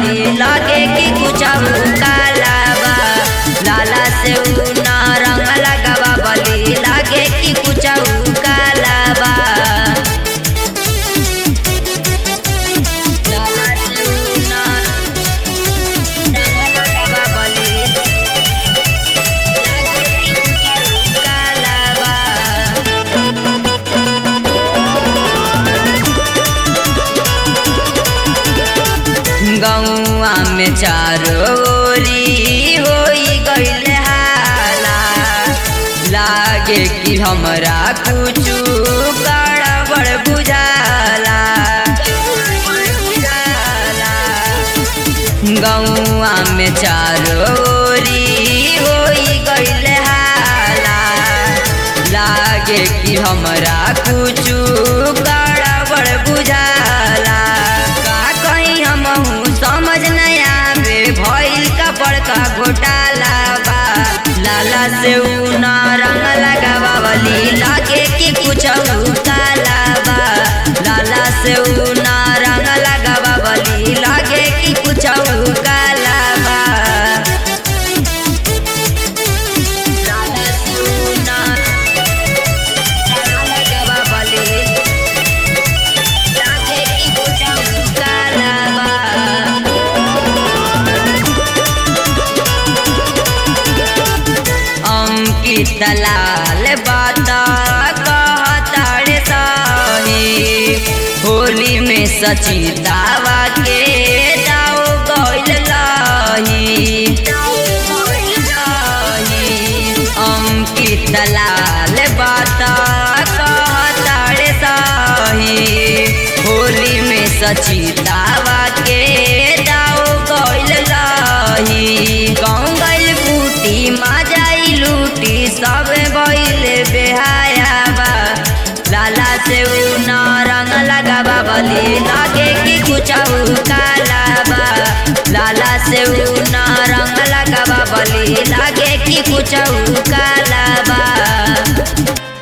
बली लगे कि कुछ काला बा लाला से ऊ ना रंग लगावा बली लगे कि कुछ काला बा लाला से ऊ ना रंग लगावा बली लगे कि कुछ काला बा गौआ में चारोरी होई गईल हाला लागे कि हमरा कुछु गड़बड़ बुझाला गौआ में चारोरी होई गईल हाला लागे कि हमरा कुछु गड़बड़ बुझाला का कहीं हमहू समझ नहीं आवे भइल का बड़का घोटाला बा लाला से ऊ ना रंग लगावा बली लागे कि कुछ काला बा लाला से ऊ ना रंग लगावा बली लागे कि कुछ काला बा लाला से ऊ ना रंग लगावा बली लागे कि कुछ काला बा अंकित लाल बात कहताड़े सही होली में सचितावा के दाव गइल लही अंकित लाल बात कहताड़े सही होली में सचितावा के दाव गइल लही गाँव गइल बूटी माजाई लूटी सब बइल बेहाया बा लाला से ऊ न रंग लगावा बली लागे कि कुछ काला बा लाला से ऊ न रंग लगावा बली लागे कि कुछ काला